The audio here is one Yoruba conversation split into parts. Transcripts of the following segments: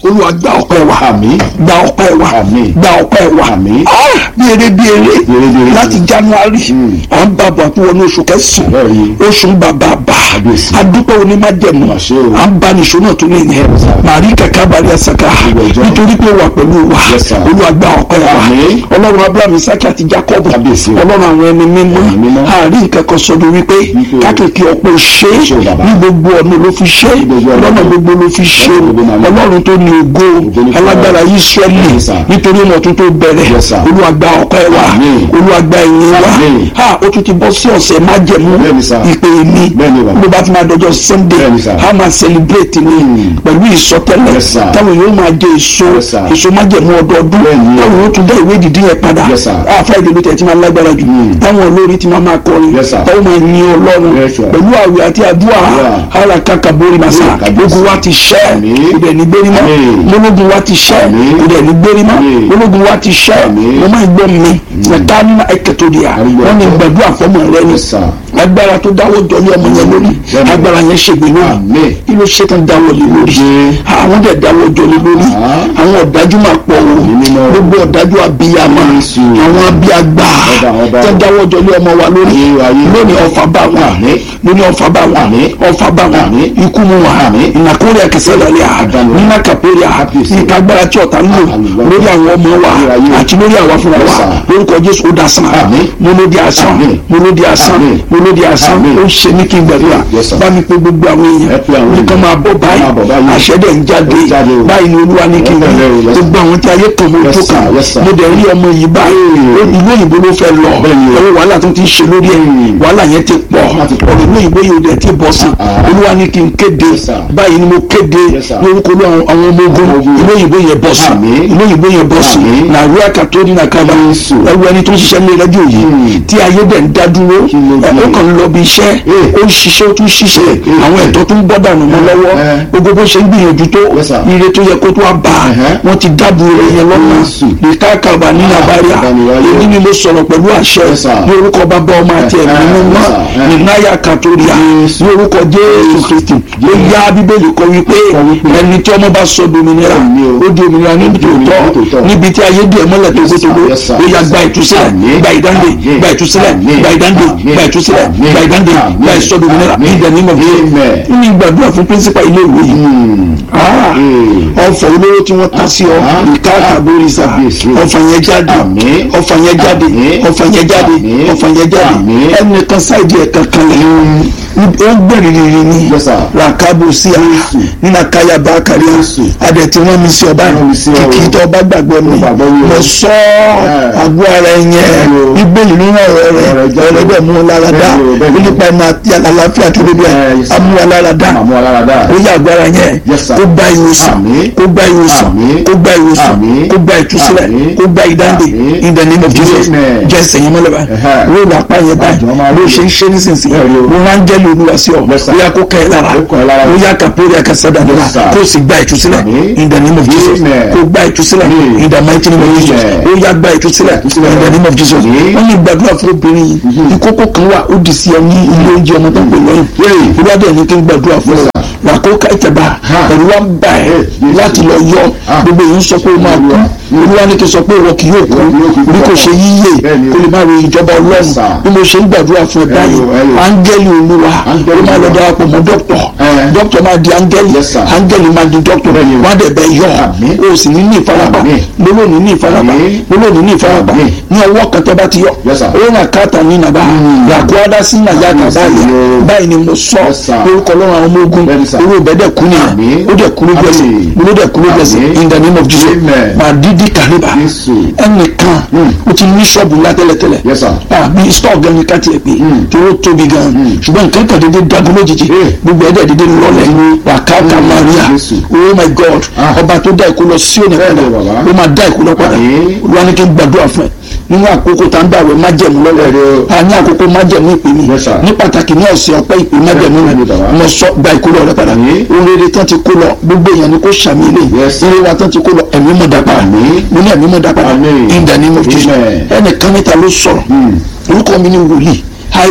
olúwa gba ọpẹ́ wa Àmín. gba ọpẹ́ wa Àmín. gba ọpẹ́ wa Àmín. Ah, bí eré bí eré Bí eré bí eré. láti january Mm. à ń bá bọ̀ àti wọnú oṣù kẹsàn-án Bẹ́ẹ̀ni. oṣù bàbà bà Kábíyèsí. adúpẹ́ òní má jẹ̀mú Àṣẹ o. à ń bá nìṣó náà tó lè yẹn Yes, sir. màrí kàkà bàrí àsàkà Ìwọ ìjọ. nítorí pé wà pẹ̀lú wa Yes, sir. olúwa gba ọpẹ́ wa Àmín. ọlọ́run abraham isaki àti jacob Kábíyèsí o. ọlọ́run àwọn ẹni mímọ́ Ẹni mímọ́. àárín nǹkan kan sọdọ̀ wípé Wípé o. kákèké ọ̀pọ̀ ṣe Ṣé o bàbá? ní gbogbo ọ̀nà ló fi ṣe Ní gbogbo ọ̀nà. lọ́nà gbogbo ló fi ṣe Lọ́nà gbogbo màmá. ọlọ́run tó ní ògo Ògo ní fún alágbára ọ. israẹli Yes, sir. nítorí ọmọ tó tó bẹ̀rẹ̀ Yes, sir. olúwa gba ọpẹ́ wa Àmín. olúwa gba ìyìn wa Àmín. ha ó tún ti bọ́ sí ọ̀sẹ̀ májẹ̀mú Bẹ́ẹ̀ni, sir. ìpè mi Bẹ́ẹ̀ni, bàbá. ló bá ti máa dọjọ́ sunday Bẹ́ẹ̀ni, sir. a máa celebrate ni Mm. pẹ̀lú ìsọtẹ́lẹ̀ Yes, sir. táwọn yóò máa jẹ èso Yes, sir. èso májẹ̀mú ọdọọdún Bẹ́ẹ̀ni. táwọn yóò tún dá ìwé ìdìdí yẹn padà Yes, sir. àfa ìdèlú tẹ̀ tí máa lágbára jù Mm. táwọn olórí ti máa máa kọrin Yes, sir. táwọn máa yin ọlọ́run Yes, sir. pẹ̀lú àwẹ̀ àti àdúrà Yeah. ara kàkà borí màsà Mm, kábíyèsí. ogun wa ti ṣẹ́ Àmín. ibẹ̀ ní gbérí mọ́ Àmín. ológun wa ti ṣẹ́ Àmín. ibẹ̀ ní gbérí mọ́ Àmín. ológun wa ti ṣẹ́ Àmín. mo máa gbọ́ mi ẹ̀ka nínú ẹ̀kẹ́tọ́ di à Àrígbọ́. wọ́n ní gbàdúrà fọ́mọ rẹ ni Yes, sir. agbára tó dáwọ́ jọ ní ọmọ yẹn lórí Bẹ́ẹ̀ni. agbára yẹn ṣègbè lórí Àmín. kí ló ṣe tán dáwọ́ lé lórí Ṣé. àwọn dẹ̀ dáwọ́ jọ lé lórí Ah. àwọn ọ̀dájú máa pọ̀ wò mímọ́. gbogbo ọ̀dájú abiyamọ Jésù. àwọn abiyagba Ọba, ọba. tó dáwọ́ jọ lé ọmọ wa lórí Ayé, ayé. lónìí ọfà bá wọn Àmín. lónìí ọfà bá wọn Àmín. ọfà bá wọn Àmín. ikú mu wọn Àmín. ìnàkórè ẹkẹsẹ lọlẹ à Àdánù. nínú kàpẹrẹ à Kábíyèsí. nǹkan agbára tí ọ̀tá ń lò Àlùbọ́sà. lórí àwọn ọmọ wa Ayé, ayé. àti lórí àwa fúnra Yes, wa sir. lórúkọ Jésù ó dasán Àmín. mo ló di asán Àmín. mo ló di asán Àmín. mo ló di asán Àmín. ó ṣe ní kí n gbàdúrà Yes, sir. bá mi pé gbogbo àwọn Ẹ èèyàn pé àwọn nǹkan èèyàn. máa bọ̀ báyìí Máa bọ̀ báyìí. àṣẹ dẹ̀ ń jáde Ó jáde o. báyìí ni olúwa ní kí n Ó rí tẹ̀lé o, yes, sir. gbogbo àwọn tí ayé kan mo Yes, tó sir. kàn Yes, sir. mo dẹ̀ rí ọmọ yìí báyìí Hey. ìlú òyìnbó ló fẹ́ lọ Bẹ́ẹ̀ni o. ẹ̀rọ wàhálà tó ti ń ṣe lórí ẹ̀ Hmm. wàhálà yẹn ti pọ̀ Wàhálà ti pọ̀. ọ̀rọ̀ ìlú òyìnbó yìí ò dẹ̀ ti bọ̀ sí Ah. olúwa ní kí n kéde Yes, sir. báyìí ni mo kéde Yes, sir. lórúkọ olú àwọn àwọn ọmọ ogun Ọmọ ogun. ìlú òyìnbó yẹn bọ̀ sí Àmín. ìlú òyìnbó yẹn bọ̀ sí Àmín. nàìjíríà kàtóní nàkàlà Jésù. ẹwọ ẹni tó ń ṣiṣẹ́ ní rẹ́díò yìí Hmm. tí ayé dẹ̀ ń dá dúró Kí ló dé? ẹ̀ ó kàn ń lọ bí iṣẹ́ Eh. ó ń ṣiṣẹ́ ó tún ṣiṣẹ́ Eh, eh, àwọn eh. ẹ̀tọ́ tó ń bọ́ dànù mọ́ lọ́wọ́ Eh. gbogbo bó ṣe ń gbìyànjú tó Yes, sir. ire tó yẹ kó tó wá bá Uh-huh. wọn ti dábò rẹ̀ yẹn lọ́nà Jésù. ìkákàbà nínú Ah, àbáríà ìbániwáyé. èyí ni mo sọ̀rọ̀ pẹ̀lú àṣẹ Yes, sir. ní orúkọ bàbá ọmọ àti Eh, ẹ̀mí eh, mímọ́ yes, sir. Eh. nìnáyà kàtóríà Jésù. ní orúkọ jésù kristi ó yá bíbélì kọ wípé Kọ wípé. ẹni tí ọmọ bá sọ dominira Àmín o. ó di òmìnira ní òmìnira ní tòótọ́ tòótọ́. níbi tí ayé díẹ̀ mọ́lẹ̀ tó Yes, sir. gbótógbó Yes, sir. ó yá gba ìtúsílẹ̀ Àmín. gba ìdáǹdè Àmín. gba ìtúsílẹ̀ Àmín. gba ìdáǹdè Àmín. gba ìtúsílẹ̀ Àmín. gba ìdáǹdè Àmín. gba ìsọdòmìnira Àmín. ní ìdẹ̀nímọ̀ Amen. ní ìgbàdúrà fún pírísípà ilé ìwé yìí Hmm. Ah, Eh. ọfọ olówó tí wọ́n ta sí ọ Ah. ìka àbórí sa Kábíyèsí. ọfọ yẹn jáde Àmín. ọfọ yẹn jáde Àmín. ọfọ yẹn jáde Àmín. ọfọ yẹn jáde Àmín. ẹnìkan sáìdì ẹ̀ kankan lẹ̀ ó gbẹ̀rìrì ni Yes, sir. ràkàbò sí a Jésù. nínú akaya bá kárí Jésù. adẹ̀ tí wọ́n mi sí ọba Rán mi sí ọ. kìkì tó ọba gbàgbọ́ mi Mo gbàgbọ́ mi o. mo sọ Yeah. àgọ́ ara ẹ̀ yẹn Bẹ́ẹ̀ni o. bíbélì nínú ọ̀rọ̀ Ọ̀rọ̀ rẹ̀ rẹ̀ jáde. ọ̀rọ̀ bẹ́ẹ̀ mú un lára dá Bẹ́ẹ̀ni o, bẹ́ẹ̀ni o. nípa ẹ̀ma àti àlàáfíà tó débi ẹ̀ Eh, yes, sir. amú wa lára dá Àmú aláradá. ó yá agbára yẹn Yes, sir. kó gba ìwòsàn Àmín. kó gba ìwòsàn Àmín. kó gba ìwòsàn Àmín. kó gba ìtúsílẹ̀ Àmín. kó gba ìdáǹdè Àmín. in the name of Jesus Amen. jẹ́ sẹ́yìn mọ́lẹ̀ báyìí Ẹ̀hẹ́. ló là pa yẹn báyìí Àjọ máa ló rí ṣe ń ṣe nísinsìnyí Bẹ́ẹ̀ni o. ló máa ń jẹ́ lóluwà sí ọ Yes, sir. ó yá kó kẹ́ ẹ lára Ó kọ́ ẹ lára. ó yá kàpórí àkàsádàdúrà Yes, sir. kó o sì gba ìtúsílẹ̀ Àmín. in the name of Jesus Amen. kó o gba ìtúsílẹ̀ Amen. in the mighty name of Jesus Amen. ó yá gba ìtúsílẹ̀ Ìtúsílẹ̀. in the name of Jesus Amen. wọ́n ní gbàdúrà fún obìnrin yìí ìkókó kan wà ó dì sí ẹ ní ilé oúnjẹ ọmọ tó ń pè lọ́yìn olùwádìí ẹni tó ń gbàdúrà fún ọ wà kó ká ìtẹ̀bà Ha. ẹ̀rù wa ń bà ẹ́ Yes, yes, láti lọ yọ Ah. gbogbo èyí ń sọ pé ó máa kú olúwa ní kí n sọ pé ìwọ kì yóò kú Ìwọ kì yóò kú. bí kò ṣe yíyè Bẹ́ẹ̀ni o. kó lè má ro ìjọba ọlọ́run Yes, sir. bí mo ṣe ń gbàdúrà fún ẹ báyìí Hello, hello. áńgẹ́lì olúwa Áńgẹ́lì ó máa lọ Olúwa. darapọ̀ mọ́ dọ́kítọ̀ Eh. dọ́kítọ̀ máa di áńgẹ́lì Yes, sir. áńgẹ́lì máa di dọ́kítọ̀ Bẹ́ẹ̀ni o. wọ́n á dẹ̀ bẹ́ yọ Àmín. o sì ní ní ìfarapa Àmín. lólóòní ní ìfarapa Àmín. lólóòní ní ìfarapa Àmín. ní ọwọ́ kan tẹ́ bá ti yọ Yes, sir. ó rà káàtà ní nàbà yàgò adásí nàyà Àmín, kàbáyà sir. báyìí ni mo sọ Yes, sir. orúkọ lọ́rùn àwọn ọmọ ogun Bẹ́ẹ̀ni, sir. orú ìbẹ́dẹ̀ kú nìyẹn Àmín. ó dẹ̀ kú ló gbẹ̀sẹ̀ Àmín. mo ló dẹ̀ kú ló gbẹ̀sẹ̀ Àmín. in the name of Jesus Amen. máa dídí kàríbà Jésù. ẹnìkan ó ti ní ṣọ́ọ̀bù ńlá tẹ́lẹ̀tẹ́lẹ̀ Yes, sir. àbí stọọ gan ni ká tiẹ̀ pé tó ó tóbi gan ṣùgbọ́n nǹkan kan dédé dagun lójijì Eh. gbogbo ẹ̀dẹ̀ dédé lọlẹ̀ wàkàkà Maria Jésù. oh my God Ah. ọba tó dá ìkú lọ sí òní padà Bẹ́ẹ̀ni, bàbá. ó máa dá ìkú lọ padà Àmín. olúwa ní kí n gbàdúrà fún ẹ nínú àkókò tá ń bá àwẹ̀ májẹ̀mú lọ́wọ́ Bẹ́ẹ̀ni o. a ní àkókò májẹ̀mú ìpè mi Yes, sir. ní pàtàkì ní ọ̀sẹ̀ ọpẹ́ ìpè májẹ̀mú Bẹ́ẹ̀ni, rẹ bàbá. mo sọ gba ìkú lọ rẹ padà Àmín. ohun rere tán ti kó lọ gbogbo èèyàn ni kò sàmì ilé Yes. ilé wa tán ti kó lọ ẹ̀mí mọ̀ dá padà Àmín. mo ní ẹ̀mí mọ̀ dá padà Àmín. in the name of Jesus Amen. ẹnìkan níta ló sọ̀rọ̀ orúkọ mi ni wòlíì io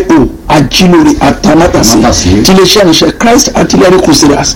ajílóore atamátàsí Atamátàsé. tiléeṣẹ́ ìrìnsẹ̀ christ artillery crusaders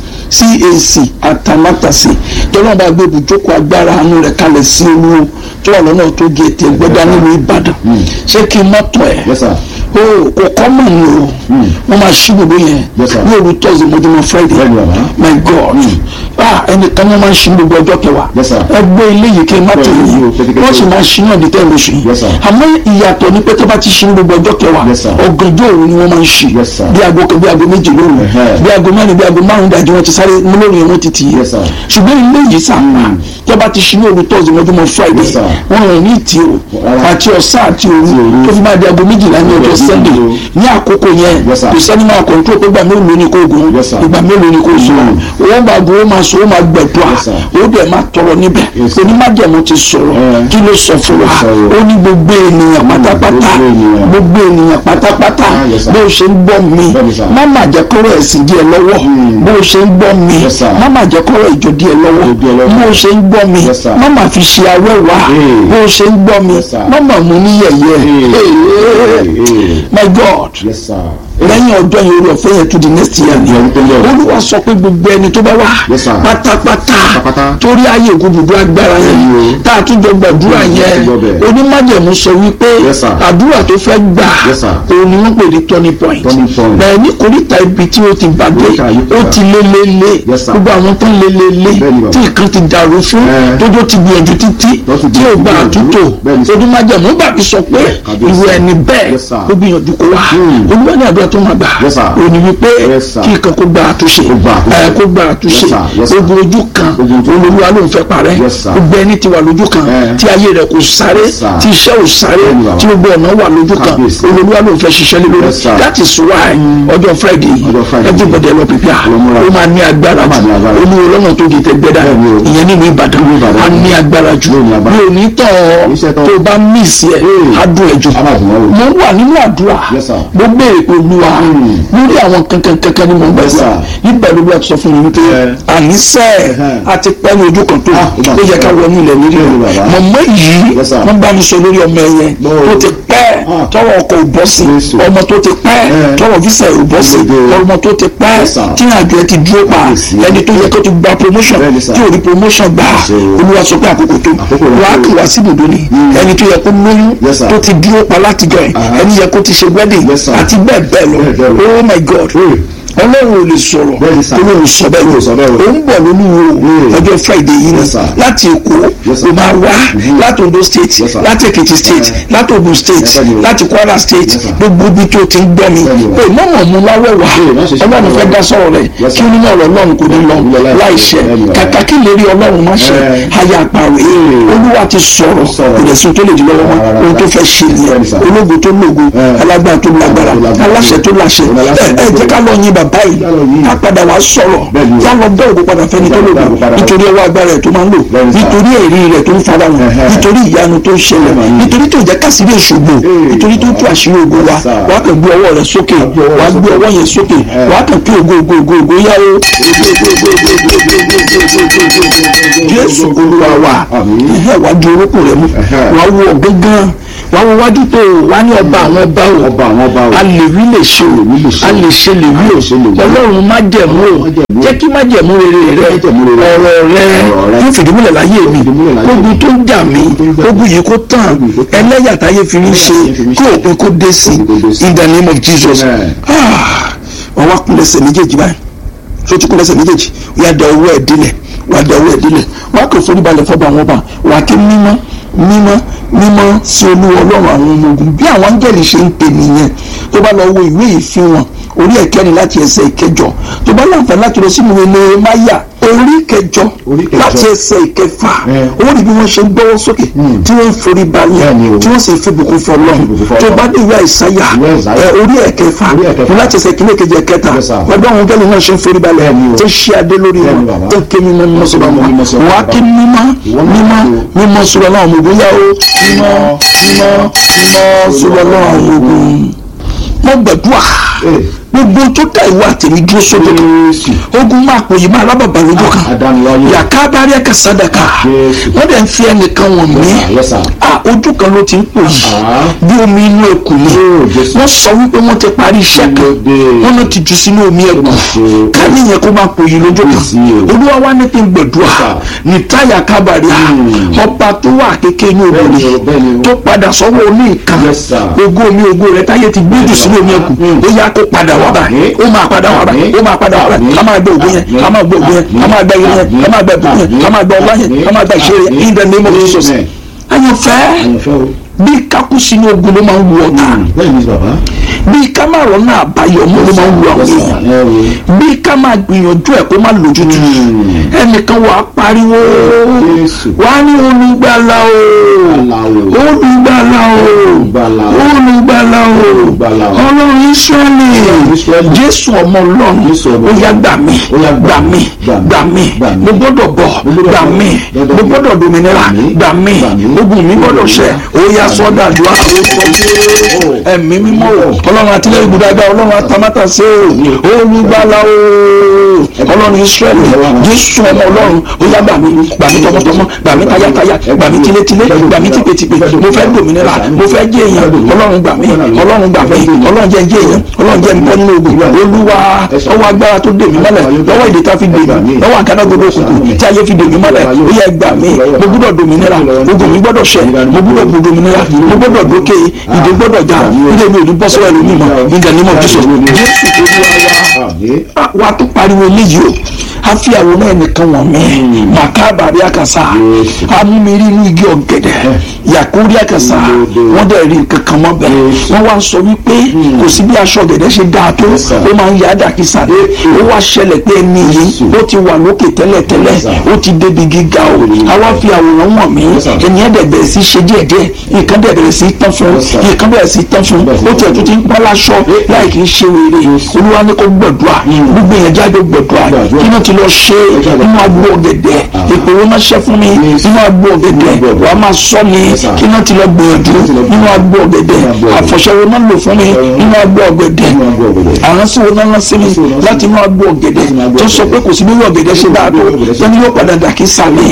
cac atamátàsí tọ́lọ́mù bá gbé ibùjókòó agbára àánú rẹ̀ kalẹ̀ sí olúwo tó wà lọ́nà tó gé ètè gbẹ́dá nílùú ìbàdàn ṣé kí n mọ́tò ẹ̀ Yes, sir. o kò kọ́ mọ̀ ní o wọ́n máa ṣí gbogbo yẹn Yes, sir. ní òru thursday mọ́júmọ́ friday Bẹ́ẹ̀ni, bàbá. my god ah ẹnìkan ní wọ́n máa ń ṣí gbogbo ọjọ́ kẹwàá Yes, sir. ẹ gbé eléyìí kí n má tẹ̀lé Bẹ́ẹ̀ni, yìí o, kékeré. wọ́n sì máa ṣí náà ní tẹ́lẹ̀ oṣù yìí Yes, sir. àmọ́ ìyàtọ̀ ni pé tó bá ti ṣí gbogbo ọjọ́ kẹwàá Yes, sir. ọ̀gànjọ́ òru ni wọ́n máa ń ṣí Yes, sir. bí aago kan bí aago méjì lóru Ẹ̀hẹ́. bí aago mẹ́rin bí aago márùn-ún dájú wọn ti sáré mú lórí yẹn wọ́n ti tì í Yes, sir. ṣùgbọ́n ilé yìí sàpà tó bá ti ṣí ní òru thursday mọ́júmọ́ friday Yes, sir. wọ́n rìn ní ìtì o Rárá. àti ọ̀sán àti òru òru. tó fi máa di aago méjìlá ní ọjọ́ Ọjọ́ sunday méjì o. ní àkókò yẹn Yes, sir. kò sẹ́ni máa kọ̀ǹtró pé gbà mélòó ni kò gùn Yes, sir. ìgbà mélòó ni kò sùn owó máa gun ó máa sùn ó máa gbẹ̀dùà Yes, sir. ó dẹ̀ máa tọrọ níbẹ̀ Yes, sir. onímájẹ̀mú ti sọ̀rọ̀ Eh. kí ló sọ fún wa sọ o. ó ní gbogbo ènìyàn pátápátá gbogbo ènìyàn. gbogbo ènìyàn pátápátá Ah, yes, sir. bó o ṣe ń gbọ́ mi Bẹ́ẹ̀ni, sir. má má jẹ́ kọ́rọ̀ ẹ̀sìn díẹ̀ lọ́wọ́ bó o ṣe ń gbọ́ mi Yes, sir. má má jẹ́ kọ́rọ̀ ìjọ díẹ̀ lọ́wọ́ Ìjọ díẹ̀ lọ́wọ́. bó o ṣe ń gbọ́ mi Yes, sir. má má fi ṣe awẹ́wà Hey. bó o ṣe ń gbọ́ mi Yes, sir. má má mú ní yẹ̀yẹ́ Hey. Hey, hey, Hey. my God Yes, sir. lẹ́yìn ọjọ́ yẹn orí ọ̀fẹ́ yẹn to the next year ni Ọdún tó ń bọ̀. olúwa sọ pé gbogbo ẹni tó bá wà Yes, sir. pátápátá Pátápátá. torí ayé ògùnbùdó agbára yẹn Bẹ́ẹ̀ni o. tá a tún jọ gbàdúrà Mm, yẹn a tún jọ bẹ̀. onímájẹ̀mú sọ wípé Yes, sir. àdúrà tó fẹ́ gbà Yes, sir. òun ni wọ́n pè ní turning point Turning point. bẹ́ẹ̀ ní koríta ibi tí ó ti bàdé Koríta yìí ó kọjá. ti lé lé lé Yes, sir. gbogbo àwọn tó ń lé lé lé Bẹ́ẹ̀ni bàbá. tí nǹkan ti dàrú fún Eh. tójó ti gbìyànjú títí Tó ti tí ò gba gbìyànjú. àtúntò Bẹ́ẹ̀ni, sir. onímájẹ̀mú gbàgbé sọ pé Kábíyèsí. ìwé ẹni bẹ́ẹ̀ Yes, sir. ó gbìyànjú kó wá Hmm. olúwa ní àdúrà tó máa gbà Yes, sir. òní wípé Yes, sir. kí nǹkan kó gba àtúnṣe Kó gba àtúnṣe. ẹ, kó gba àtúnṣe Yes, sir. Yes, sir. ogun ojú kan Ogun ojú kan. olúwa ló ń fẹ́ parẹ́ Yes, sir. gbogbo ẹni tí wà lójú kan Eh. tí ayé rẹ̀ kò sáré Yes, sir. tí iṣẹ́ ò sáré Bẹ́ẹ̀ni, bàbá. tí gbogbo ọ̀nà wà lójú kan Kábíyèsí. olúwa ló ń fẹ́ ṣiṣẹ́ lé lórí Yes, sir. that is why ọjọ́ friday Ọjọ́ Friday. everybody lọ pípíà Lọ múra. ó máa ní agbára Ó máa ní agbára. olúwo lọ́nà tó di tẹ́gbẹ́dá Bẹ́ẹ̀ni o. ìyẹn nínú ìbàdàn Nínú Ìbàdàn. á ní agbára jù Yóò ní agbára. mi ò ní tán Iṣẹ́ ọ tán. tó o bá mísì ẹ̀ Hey. á dùn ẹ̀ jù Á máa dùn wọ́n wò. mo wà nínú àdúrà Yes, sir. mo béèrè pé olúwa lórí àwọn kankan kankan ni mo ń Yes, gbàgbà sir. nígbà ló bá sọ fún mi wípé Eh. àníṣe Eh. àti pẹ́ ní ojú kan tó Ah, ó mà ó yẹ ká ṣe. wọnú ilẹ̀ nílé Bẹ́ẹ̀ni, bàbá. mọ̀mọ́ yìí Yes, sir. wọ́n bá mi sọ lórí ọmọ ẹ̀yẹ No. tó ti pẹ́ Ah. tọwọ́ ọkọ̀ ò bọ́ sí Jésù. ọmọ tó ti pẹ́ Eh. tọwọ́ fíṣẹ̀ ò bọ́ sí Ológo. ọmọ tó ti pẹ́ Yes, sir. tí àjọ ẹ ti dúró pa Kábíyèsí. ẹni tó yẹ kó ti gba promotion Bẹ́ẹ̀ni, sir. tí ò rí promotion gbà Ṣé o. olúwa sọ pé àkókò tó Àkókò rẹ̀ wàá tó. kí wá sí ibùdó ni ẹni tó yẹ kó lóyún Yes, sir. tó ti dúró pa látijọ́ ẹ̀ Aha. ẹni yẹ kó ti ṣe wedding Yes, sir. àti bẹ́ẹ̀ bẹ́ẹ̀ lọ Bẹ́ẹ̀ bẹ́ẹ̀ lọ. oh my god Hey. ọlọ́run ò lè sọ̀rọ̀ Bẹ́ẹ̀ni, sir. olóhùn sọ bẹ́ẹ̀ Olóhùn sọ bẹ́ẹ̀ o. ó ń bọ̀ lólúwo Hey. ọjọ́ friday yìí ni Yes, sir. láti èkó Yes, sir. ó máa wá láti ondo state Yes, sir. láti èkìtì state Eh. láti ogun state Yes, sir. láti kwara state Yes, sir. gbogbo ibi tó ti ń gbọ́ mi Bẹ́ẹ̀ni o. pé mọ̀mọ́ mu láwẹ̀ wá Hey, má ṣe ṣe ọlọ́run fẹ́ bẹ́ẹ̀ o. dá sọ̀rọ̀ rẹ̀ Yes, kí sir. onímọ̀ ọ̀rọ̀ ọlọ́run kò ní lọ Lọ láì láì ṣẹ Bẹ́ẹ̀ni o. kàkà kí lè rí ọlọ́run má ṣe Eh. aya àpàwé Hey. olúwa ti sọ̀rọ̀ Sọ̀rọ̀. ìrẹsùn tó lè di lọ́wọ́ wọn Rárá, ohun tó fẹ́ ṣe nìyẹn Bẹ́ẹ̀ni, sir. ológun tó lógun Eh. alágbára tó lágbára Tó lágbára. aláṣẹ tó láṣẹ Aláṣẹ ẹ ẹ tó jẹ́ ká lọ yin bàbá yìí Ká lọ yìn. ká padà wá sọ̀rọ̀ Bẹ́ẹ̀ni o. ká lọ bẹ́ òkú padà fẹ́ni tó Ká lọ bẹ́ lògùn òkú padà. nítorí ọwọ́ agbára ẹ̀ tó máa ń lò Bẹ́ẹ̀ni, sir. nítorí èrí rẹ̀ tó ń fara wọn Ẹ̀hẹ́. nítorí ìyanu tó ń ṣẹlẹ̀ Bẹ́ẹ̀ni. nítorí tó jẹ́ kásìrí èṣògbò Ee. nítorí tó tú àṣírí ògo wa Yes, sir. wàá kàn gbé ọwọ́ rẹ̀ sókè gbé ọwọ́ wàá rẹ̀ gbé sókè. ọwọ́ yẹn sókè Ẹ̀. wàá kàn kí ògo ògo ògo ògo yá o jésù olúwa wa Àmín. ẹ̀hẹ́ wàá di orúkọ rẹ̀ mú Ẹ̀hẹ́. wàá wọ gángan wàá wọ wájú tó o wàá ní ọba àwọn ọba o Ọba àwọn ọba o. a lè wí lè ṣe o wí lè ṣe o. a lè ṣe lè wí A lè ṣe lè o wí. ọlọ́run má jẹ̀mú o Májẹ̀mú. jẹ́ kí má jẹ̀mú rere rẹ Májẹ̀mú rere. ọ̀rọ̀ rẹ Ọ̀rọ̀ rẹ. yóò fìdímúlẹ̀ láyé mi fìdímúlẹ̀ láyé ogun mi. tó ń jà mí tó ń jà mí. ogun yìí kó tán Ogun yìí kó tán. ẹlẹ́yà táyé fi ń ṣe Ẹlẹ́yà táyé fi ń kó ṣe. òpin kó dé sí Òpin kó dé sí. in the name of Jesus Amen. Ah, wọ́n wá kún lẹ́sẹ̀ méjèèjì báyìí tó ti kún lẹ́sẹ̀ méjèèjì wọ́n á da owó ẹ̀ dílẹ̀ wọ́n á da owó ẹ̀ dílẹ̀ wọ́n á kò forí balẹ̀ fọ́ba àwọn ọba wọ́n á ké mímọ́ mímọ́ mímọ́ sí olúwa ọlọ́run àwọn ọmọ ogun bí àwọn áńgẹ́lì ṣe ń pè nìyẹn tó bá lọ wo ìwé ìfihàn orí ẹ̀kẹ́rin láti ẹsẹ̀ ìkẹjọ tó bá láǹfààní láti lọ sínú ìwé Nehemiah orí kẹjọ Orí kẹjọ. láti ẹsẹ̀ ìkẹfà Eh. ó rí bí wọ́n ṣe ń gbọ́wọ́ sókè tí wọ́n ń forí balẹ̀ Bẹ́ẹ̀ni o. tí wọ́n sì ń fi bùkún fún ọlọ́run Fi bùkún fún tó Ọlọ́run. bá dé ìwé àìsáyà Ìwé Àìsáyà. ẹ, orí ẹ̀kẹfà Orí ẹ̀kẹfà. láti ẹsẹ̀ kìíní kejì ẹ̀kẹta Yes, sir. ọdún àwọn gẹ́lẹ́ náà ṣe ń forí balẹ̀ Bẹ́ẹ̀ni o. tó ṣí adé lórí wọn Bẹ́ẹ̀ni, bàbá. tó ké mímọ́ mímọ́ sọ́dọ̀ wọn Mímọ́ sọ́dọ̀ wọ́n á bàbá. ké mímọ́ Ìwọ náà mímọ́ kò. mímọ́ sọ́dọ̀ náà ọmọ ogun yá o mímọ́ mímọ́ mímọ́ sọ́dọ̀ náà ọmọ ogun mo gbàdúrà Ee. gbogbo tó dá ìwà àtẹ̀mí dúró sódò kan Jésù. ogun máa pò yìí máa rábàbà lójú kan Adániwáyé. yàká bá rí ẹ̀ka sádàkà Jésù. wọ́n dẹ̀ ń fi ẹnìkan wọ̀n mí Yes, sir. ah ojú kan ló ti ń pò yìí Ah. bí omi inú ẹkùn ni Oh, Jésù. wọ́n sọ wípé wọ́n ti parí iṣẹ́ kan Lóde. wọ́n náà ti jù sínú omi ẹkùn ṣe. ká níyẹn kó máa pò yìí lójú kan Yes, yes. olúwa wá ní kí n gbẹ̀dúrà Yes, ní táyà kábàárì Hmm. ọba tó wà kékeré ní Bẹ́ẹ̀ni obìnrin o, bẹ́ẹ̀ni o. tó padà sọ́wọ́ oní nǹkan Yes, sir. ògo mi ògo rẹ táyé ti gbé jù sínú omi ẹkùn Hmm. ó yá kó padà wá báyìí ó máa padà wá báyìí ó máa padà wá báyìí ká máa gbé ògo yẹn ká máa gbé ògo yẹn ká máa gbé ìyẹn yẹn ká máa gbé ìbùkún yẹn ká máa gbé ọlá yẹn ká máa gbé ìṣeré yẹn in the name of Jesus Amen. àyànfẹ́ Àyànfẹ́ o. bí kákú sínú ogun ló máa ń wu ọ̀tá Bẹ́ẹ̀ ni bàbá. bí ká máa rọ̀ náà àbáyọ mọ́ ló máa ń wu àwọn Yes, sir. èèyàn Ẹ o. bí ká máa gbìyànjú ẹ̀ kó má lójútu Hmm. ẹnìkan wà á pariwo Jésù. wà á ní olùgbàlà o Olùgbàlà o. olùgbàlà o Olùgbàlà o. olùgbàlà o Olùgbàlà o. ọlọ́run Ísírẹ́lì Ísírẹ́lì. jésù ọmọ ọlọ́run Jésù ọmọ ó yá gbà mí Ó yá gbà mí gbà mí gbà mí. mo gbọ́dọ̀ bọ̀ Mo gbọ́dọ̀ gbà bọ̀. mí Gbọ́dọ̀ mo bọ̀. gbọ́dọ̀ dominira Gbà mí. gbà mí Gbà mí. ogun mi gbọ́dọ̀ ṣẹ ó yá sọ́dà dùn àwọn ẹ̀mí mímọ́ o ọlọ́run àtìlẹ́yìn gbùdàgbà ọlọ́run àtàmátà sí o olùgbàlà o ọlọ́run Ísírẹ́lì jésù ọmọ ọlọ́run ó yá gbà mí gbà mí tọmọtọmọ gbà mí tayátayá gbà mí tilétilé gbà mí tìpètìpè mo fẹ́ dòmìnira mo fẹ́ jẹ́ èèyàn ọlọ́run gbà mí ọlọ́run gbà mí ọlọ́run jẹ́ jẹ́ èèyàn ọlọ́run jẹ́ nbọ́ nínú ogun olúwa ọwọ́ agbára tó dè mí mọ́lẹ̀ lọ́wọ́ ìdè tá fi dè mí lọ́wọ́ àgádágodo òkùnkùn tí ayé fi dè mí mọ́lẹ̀ ó yẹ gbà mí mo gbọ́dọ̀ dòmìnira ogun mi gbọ́dọ̀ ṣẹ mo gbọ́dọ̀ bu dòmìnira mo gbọ́dọ̀ dókè ìdè gbọ́dọ̀ já ìdè mi ò ní bọ́ sọ́wọ́ ẹlòmíì mọ́ in the name of Jesus jésù olúwa wa Àmín. wa tó pariwo eléyìí o a fi àwòrán ẹnìkan wọ̀n mí màkàbà rí àkàsà amúmiri inú igi ọ̀gẹ̀dẹ̀ yàkórí àkàsà wọ́n dẹ̀ rí nǹkan kan mọ́ bẹ́ẹ̀ wọ́n wá sọ wípé kò sí bí aṣọ ọ̀gẹ̀dẹ̀ ṣe dáa tó ó máa ń yá dàkísà ó wá ṣẹlẹ̀ pé ẹni yìí ó ti wà lókè tẹ́lẹ̀tẹ́lẹ̀ ó ti débi gíga o a wá fi àwòrán wọ̀n mí ẹni ẹ̀ dẹ̀ bẹ̀rẹ̀ sí ṣe díẹ̀díẹ̀ nǹkan dẹ̀ bẹ̀rẹ̀ sí tán fún nǹkan bẹ̀rẹ̀ sí tán fún ó tiẹ̀ tó ti ń pọ́n láṣọ láì kì í ṣe wèrè olúwa ní kó gbọ̀dúà gbogbo èèyàn jáde gbọ̀dúà kí náà ti lọ ṣe nínú agbo ọ̀gẹ̀dẹ̀ ìpè wọn máa ṣẹ́ fún mi nínú agbo ọ̀gẹ̀dẹ̀ wà á máa sọ mi kí náà ti lọ gbìyànjú nínú agbo ọ̀gẹ̀dẹ̀ àfọ̀ṣẹ́wọ́ náà lò fún mi nínú agbo ọ̀gẹ̀dẹ̀ àránsí wo náà rán sí mi láti inú agbo ọ̀gẹ̀dẹ̀ tó sọ pé kò sí bí ọ̀gẹ̀dẹ̀ ṣe dáa tó tó ní yóò padà dà kí sàmì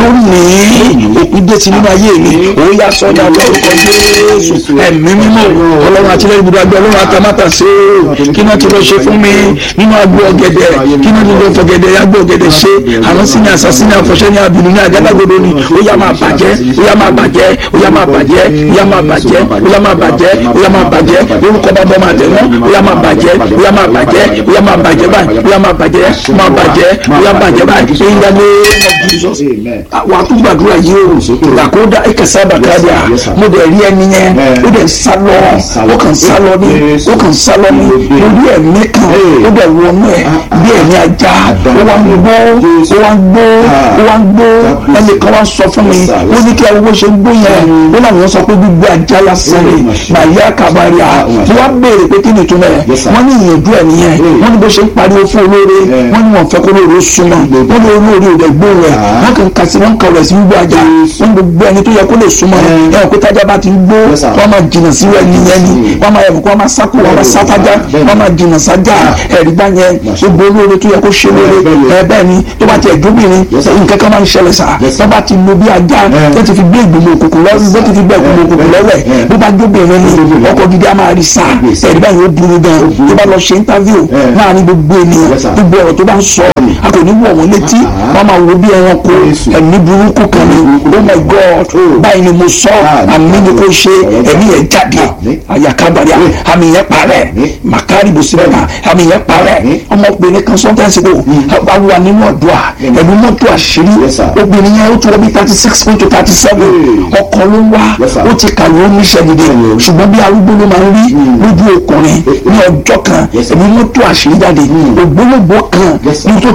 lónìí òpin dé ti nínú ayé mi òun yà sọ́dà lórúkọ Jésù ẹ̀mí mímọ́ ọlọ́run àtìlẹ́yìn ibùdó àgbẹ̀ ọlọ́run àtàmátà sí i kí náà ti lọ ṣe fún mi nínú agbo ọ̀gẹ̀dẹ̀ kí náà ti lọ fọ̀gẹ̀dẹ̀ agbo ọ̀gẹ̀dẹ̀ ṣe àwọn sí ní àṣàṣì ní àfọ̀ṣẹ́ ní abìnú ní àgádágodo ni ó yá máa bàjẹ́ ó yá máa bàjẹ́ ó yá máa bàjẹ́ ó yá máa bàjẹ́ ó yá máa bàjẹ́ ó yá máa bàjẹ́ lórúkọ bàbá máa tẹ̀ wọ́n ó yá máa bàjẹ́ ó yá máa bàjẹ́ ó yá máa bàjẹ́ báyìí ó yá máa bàjẹ́ máa bàjẹ́ ó yá bàjẹ́ báyìí in the name of Jesus Amen. wà á tún gbàdúrà yìí o àkódà ẹkẹsẹ àbàkàdà mo dẹ̀ rí ẹni yẹn ó dẹ̀ sá lọ ó kàn sá lọ ní ó kàn sá lọ ní mo rí ẹ̀mí kan ó dẹ̀ wọnú ẹ̀ bí ẹ̀mí ajá ó wá ń gbó ó wá ń gbó ó wá ń gbó ẹnì kan wá sọ fún mi ó ní kí ariwo ṣe ń gbó yẹn ó làwọn sọ pé gbígbé ajá lásán rè màyà kàbáríà mo wá béèrè pé kí ni ìtumọ̀ ẹ̀ wọ́n ní ìyànjú ẹ̀ nìyẹn wọ́n ní bó ṣe ń pariwo fún olóore wọ́n ní wọ́n fẹ́ kó lóore ó súnmọ́ wọ́n ní olóore ò dẹ̀ gbó rẹ̀ wọ́n kàn kà sí wọ́n kà rẹ̀ sí gbígbó ajá wọ́n ní gbogbo ẹni tó yẹ kó lè súnmọ́ ẹ̀ ẹ̀ kó tájá bá ti ń gbó wọ́n máa jìnnà sí rẹ̀ nìyẹn ni wọ́n máa ẹ̀fọ́ wọ́n máa sákò wọ́n máa sáfájá wọ́n máa jìnnà sájà ẹ̀rí bá yẹn gbogbo olóore tó yẹ kó ṣe lóore ẹ̀ bẹ́ẹ̀ ni tó bá ti ẹ̀dúbìnrin nǹkan kan máa ń ṣẹlẹ̀ sá tó bá ti lo bí ajá tó ti fi gbé ìgbìmọ̀ òkùnkùn lọ́wọ́ bó ti fi gbé ìgbìmọ̀ òkùnkùn lọ́wọ́ ẹ̀ bó bá jóbìnrin ni ọkọ̀ gidi á máa rí sá ẹ̀rí bá yẹn ó burú gan tó bá lọ ṣe interview láàrin gbogbo ènìyàn gbogbo ọ̀rọ̀ tó bá ń sọ a kò ní wọ̀ wọ́n létí wọ́n máa wo bí ẹranko ẹ̀mí burúkú kan ni oh my god báyìí ni mo sọ àmì ni kò ṣe ẹ̀mí yẹn jáde àyàkábàríà àmì yẹn parẹ́ màkàrí bùsùlẹ̀mà àmì yẹn parẹ́ ọmọbìnrin kan sometimes ago a wà nínú ọ̀dọ́ à ẹ̀mí mọ́tò àṣírí obìnrin yẹn ó tó wọ́n bí thirty six to thirty seven ọkọ ló ń wá ó ti kàwé ó níṣẹ́ dìde ṣùgbọ́n bí arúgbó ló máa ń rí lójú ọkùnrin ní ọjọ́ kan ẹ̀mí mọ́tò àṣírí jáde ògbólógbò kan ní tó ti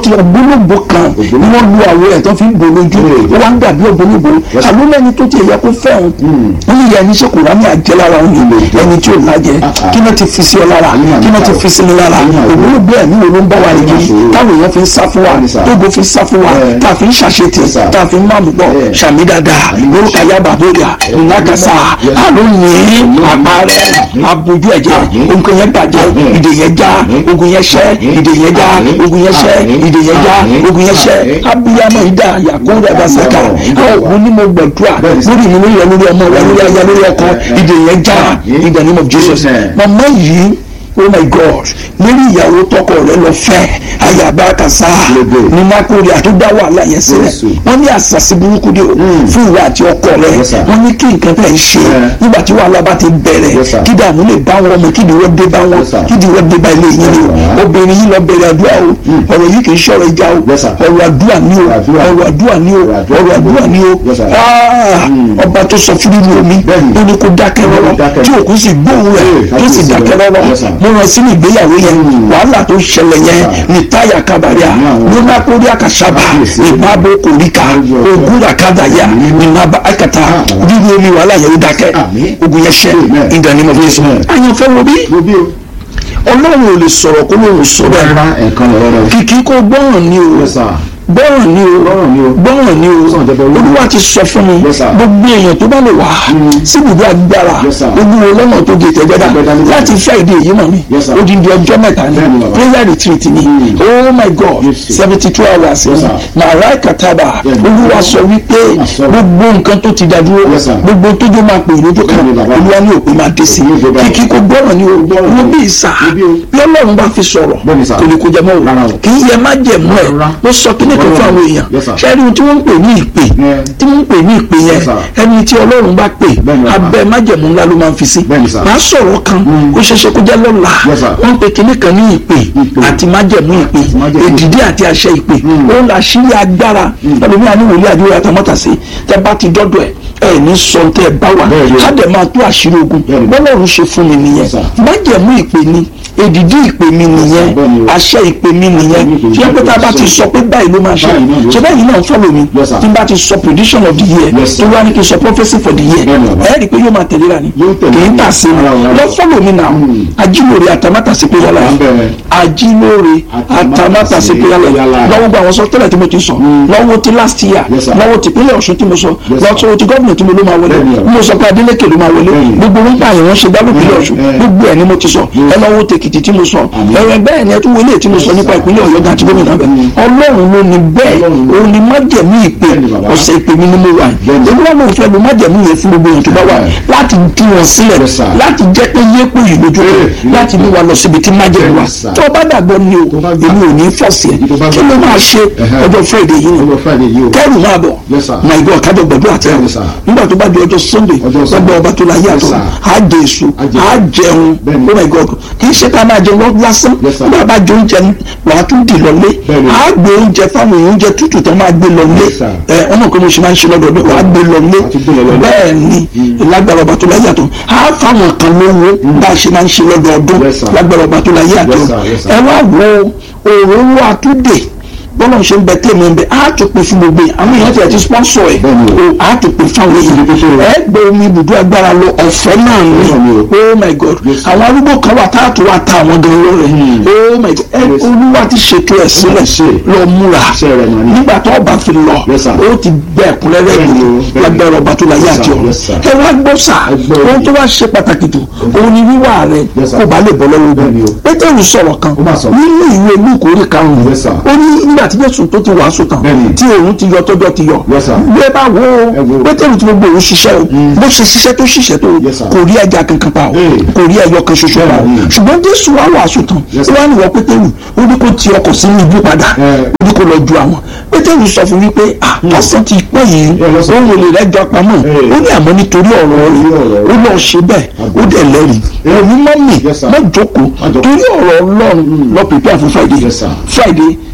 ti ògbólógbò kan ni wọ́n lu àwọ̀ ẹ̀ tó fi ń bò lójú Mm. ó wá ń dàbí ògbólógbò Yes. àló lẹ́ni tó ti ẹ̀yẹ kó fẹ́ òun wọ́n ní ìyá ẹni ṣe kò rámì àjẹ́ lára òun yìí ẹni tí ò lájẹ Ah, kí náà ti fi sí ọ lára Àyè kí náà ti àyè fi sí mi lára àyè àyè ògbólógbò ẹ̀mí wo ló ń bá wa rìn kiri àyè táwọn èèyàn fi ń sá fún wa Bẹ́ẹ̀ni sà. tógo fi ń sá fún wa Bẹ́ẹ̀. tá a fi ń ṣàṣetì Yes, sir. tá a fi ń máàmù pọ̀ Bẹ́ẹ̀. ṣàmì dáadáa Àmín. lórúkọ ayábà bóyá ìnákàsá Yes. àlóyìn àpárẹ abojú ẹ̀jẹ̀ Àmín. ogun yẹn bàjẹ́ Àmín. ìdè yẹn já Àmín. ogun yẹn ṣẹ́ Àmín. ìdè yẹn já Àmín. ogun yẹn ṣẹ́ Àmín. ìdè yẹn já Àmín. ogun yẹn ṣẹ́ Àmín. abiyamọ ìdá yakunda basaka Àmín. àwọn òní mo gbàdúrà Bẹ́ẹ̀ni sà. lórí mi lórí ẹ lórí ọmọ wa lórí aya lórí ọkọ Àmín. ìdè yẹn já Àmín. in the name of Jesus Amen. màmá yìí oh my god lórí ìyàwó tọkọ rẹ lọ fẹ́ ayaba kasa Lebe. ní makori àtúndá wàhálà yẹn sílẹ̀ Jésù. wọ́n ní àṣàṣì burúkú dé o fún ìwà àti ọkọ rẹ Yes, sir. wọ́n ní kí nǹkan tẹ̀ ń ṣe Yeah. nígbà tí wàhálà bá ti bẹ̀rẹ̀ Yes, sir. kí dààmú lè bá wọn ọmọ kí ìdíwọ́ dé bá wọn Yes, sir. kí ìdíwọ́ dé bá ilé yín ni o Yeah. obìnrin yìí lọ bẹ̀rẹ̀ àdúrà o ọ̀rọ̀ yìí kì í ṣọ̀rọ̀ ìjà o Yes, sir. ọ̀rọ̀ àdúrà ni o Àdúrà. ọ̀rọ̀ àdúrà ni o Ọ̀rọ̀ àdúrà. ọ̀rọ̀ àdúrà ni o Yes, sir. Ah, ọba tó sọ fún nínú omi Bẹ́ẹ̀ni. ó ní kó dákẹ́ rọ́rọ́ dákẹ́. tí òkú sì gbóhùn rẹ̀ Hey, tó sì kábíyèsí dákẹ́ rẹ̀. rọ́rọ́ Yes, sir. mo rán sínú ìgbéyàwó yẹn wàhálà tó ṣẹlẹ̀ yẹn sir. ní táyà kábàárẹ̀ Àmín. ló má kórí àkàṣàbà Kábíyèsí. ìbábo kòríkà Ayọ̀. ogún àkàdàyà ìnàbà àkàtà Àmín. dídí omi wàhálà yẹn ó dákẹ́ Àmín. ogun yẹn ṣẹ Amen. in the name of Jesus Amen. àyànfẹ́ wo bí wo bí o. ọlọ́run ò lè sọ̀rọ̀ kó lóun sọ̀rọ̀ rárá ẹ̀kan lọ́wọ́ rẹ. kìkì kó gbọ́ràn ni o Yes, sir. gbọ́ràn ni o Gbọ́ràn ni o. gbọ́ràn ni o Sàn jẹ́ bẹ́ẹ̀ wí. olúwa ti sọ fún mi Yes, sir. gbogbo èèyàn tó bá lè wá sí ibùdó agbára Yes, sir. olúwo lọ́nà tó gé tẹ̀gbẹ́dá Tẹ̀gbẹ́dá ní láti friday yìí mọ̀ mi Yes, sir. odindi ọjọ́ mẹ́ta ni Bẹ́ẹ̀ni, bàbá. prayer retreat ni oh my god Yes, sir. seventy two hours Yes, ni sir. màrá kataba Bẹ́ẹ̀ni. olúwa sọ wípé Yes, sir. gbogbo nǹkan tó ti dá dúró Yes, sir. gbogbo tójú máa pè lójú kan Bẹ́ẹ̀ni, bàbá. olúwa ní òpin máa dé sí Òpin yóò dé báyìí. kìkì kó gbọ́ràn ni o Gbọ́ràn wo ni. bí ìsà Wo bí o. bí ọlọ́run bá fi sọ̀rọ̀ Bẹ́ẹ̀ni, sir. kò ní kó jẹ mọ́ Rárá o o. kì í yẹ má jẹ mọ́ ẹ̀ Rárá. mo sọ kíní kan fún àwọn èèyàn Yes, sir. ṣẹ́ni tí wọ́n ń pè ní ìpè Yeah. tí wọ́n ń pè ní ìpè yẹn Yes, sir. ẹni tí ọlọ́run bá pè Bẹ́ẹ̀ni, bàbá. abẹ́ májẹ̀mú ńlá ló máa ń fi sí Bẹ́ẹ̀ni, sir. máa sọ̀rọ̀ kan ó ṣeéṣe kó jẹ́ lọ́la Yes, sir. wọ́n ń pe kíní kan ní ìpè Ìpè. àti májẹ̀mú ìpè májẹ̀mú. èdìdí àti àṣẹ ìpè ó ń la ṣírí agbára ẹlòmíràn ní wòlíì àdúrà àtàmọ́tà sí tẹ bá ti dọ́dọ̀ ẹ̀ ẹ̀ ní sọ tẹ ẹ bá wà Bẹ́ẹ̀ni. ká dẹ̀ máa tó àṣírí ogun Bẹ́ẹ̀ni. bọ́lọ́run ṣe fún mi nìyẹn Yes, sir. májẹ̀mú ìpè ni èdìdí ìpè mi nìyẹn Bẹ́ẹ̀ni o. àṣẹ ìpè mi nìyẹn Bẹ́ẹ̀ni, tí wọ́n pẹ́ tá a bá ti sọ pé báyìí ló máa ṣe Báyìí náà ló ṣe báyìí náà fọ́lọ̀ mi Yes, sir. tí n bá ti sọ prediction of the year Yes, tí sir. wọ́n á ní kí n sọ prophecy for the year Bẹ́ẹ̀ni, bàbá. ẹ̀ ẹ́ rí i pé yóò máa tẹ̀lé ra ni Yóò tẹ̀lé kì í ni. tà sí mi Ara wa. lọ fọ́lọ̀ mi náà ajílóore àtàmátà sí pé yálà Wà ń bẹ̀rẹ̀. ajílóore àtàmátà sí pé yálà Yálà. lọ́wọ́ gba àwọn sọ tẹ́lẹ̀ tí mo ti sọ lọ́wọ́ ti last year Yes, sir. lọ́wọ́ ti pínlẹ̀ Ọ̀ṣun tí mo sọ Yes, sir. lọ́wọ́ ti gọ́ọ̀mù tí mo ló máa wọlé Bẹ́ẹ̀ni, bàbá. mo sọ pé Adélékè ló máa wọlé Bẹ́ẹ̀ni. gbogbo orúkọ àyẹ̀wò ṣe dá lópinlẹ̀ Eh, Ọ̀ṣun eh. gbogbo ẹ̀ ni mo ti sọ ẹ lọ́wọ́ tèkìtì tí mo sọ Àmín. ẹ̀rẹ̀ bẹ́ẹ̀ ni ẹ tún wọlé tí mo sọ nípa ìpínlẹ̀ Ọ̀yọ́ gan àti gómìnà bẹ́ẹ̀ Ọlọ́run ló ní bẹ́ẹ̀ Ọlọ́run ló- òun ni májẹ̀mú ìpè Bẹ́ẹ̀ni, bàbá. ọ̀sẹ̀ ìpè mi ni mo wà Bẹ́ẹ̀ni. olúwa ló ń fẹ́ lo májẹ̀mú yẹn fún gbogbo èèyàn tó bá wà Bẹ́ẹ̀ni. láti tú wọn sílẹ̀ Yes, sir. láti jẹ́ pé yéèpù yìí lójú Eh, rẹ̀ láti mú wa lọ síbi tí májẹ̀mú wa Yes, sir. tó o bá dàgbọ́ ni o Tó bá gbà. èmi ò ní fọ̀ọ̀sì ẹ̀ Tó bá kí gbà. ló máa ṣe Ẹhẹ́. ọjọ́ Friday yìí ni ọjọ́ friday yìí o. kẹrù máa bọ̀ Yes, sir. my god kájọ gbàdúrà àti ẹrù Yes, sir. nígbà tó bá di ọjọ́ sunday Ọjọ́ Sunday. lọ́gbà ọba tó la yé Yes, àtọ̀ sir. á jẹ èso Á jẹ á jẹun Bẹ́ẹ̀ni. oh my god kì í ṣe ká máa jẹun lọ lásán Yes, sir. nígbà bá jẹ oúnjẹ wàá tún dì lọlé Bẹ́ẹ̀ni. á gbé oúnjẹ fáwọn èèyàn oúnjẹ tútù tó máa gbé lọlé Yes, sir. ẹ ọmọ kan mo ṣe máa ń ṣe lọ́dọọdún wàá gbé lọlé Àti gbé lọ lọlé. bẹ́ẹ̀ ni lágbára ọba tó la yé àtọ̀ á fáwọn kan lówó bá a ṣe máa ń ṣe lọ́dọọdún Yes, sir. lágbára ọba tó la yé àtọ̀ Yes, sir. Yes, sir. ẹ wá wo òróró àtúndè bọ́lá ṣe ń bẹ tèmi ń bẹ á tó pè fún gbogbo yẹn àwọn èèyàn ti ẹ̀ ti sponsor ẹ̀ Bẹ́ẹ̀ni o. o á tó pè fún àwọn èèyàn ẹ gbé omi ibùdó agbára lọ ọ̀fẹ́ náà Bẹ́ẹ̀ni ni o. oh my god Yes, sir. àwọn arúgbó kan wà tá a tó wà ta àwọn gan lọ́rẹ̀ oh my god ẹ Yes. olúwa ti ṣètò ẹ̀ sílẹ̀ ṣe. lọ múra Iṣẹ́ rẹ̀ mọ̀ ni. nígbà tó ọba fi lọ Yes, sir. ó ti gbẹ ẹ̀kúnrẹ́rẹ́ Bẹ́ẹ̀ni o, ìlú bẹ́ẹ̀ni. lágbára ọba tó láyé Yes, àti sir. ọ̀run Yes, sir. ẹ wá gbọ́ sà Ẹ gbọ́ ohun tó wá ṣe pàtàkì tó òun ni wíwà rẹ Yes, sir. kó bá lè bọ́ lọ́wọ́ Bẹ́ẹ̀ni o. ogun pétérù sọ̀rọ̀ kan Ó máa sọ. nínú ìwé lúùkù orí karùn-ún Yes, sir. ó ní nígbà tí jésù tó ti wàásù tán Bẹ́ẹ̀ni. tí òun ti yọ tọ́jọ́ ti yọ Yes, sir. bí ẹ bá wo Ẹ wo. pétérù tí gbogbo òun ṣiṣẹ́ o bó ṣe ṣiṣẹ́ tó ṣiṣẹ́ tó Yes, sir. kò rí ẹja kankan pa o Hey. kò rí ẹyọ kan ṣoṣo pa o Bẹ́ẹ̀ni. ṣùgbọ́n jésù wá wàásù tán Yes, ó sir. wá níwọ̀ pétérù ó ní kó ti ọkọ̀ sínú ibú padà Eh. ó ní kó lọ ju àwọn pétérù sọ fún wípé ah lásán ti pẹ́ yìí Yeah, lọ́sàn. òun ò lè rẹ́jọ pamọ́ Hey. ó ní àmọ́ nítorí ọ̀rọ̀ rẹ̀ ọ̀rọ̀ ó lọ ṣe bẹ́ẹ̀ ó dẹ̀ lẹ́rìí òní mọ́mì Yes, sir. má jókòó Má jókòó. torí ọ̀rọ̀ ọlọ́run lọ pèpè àfún friday Yes, sir. friday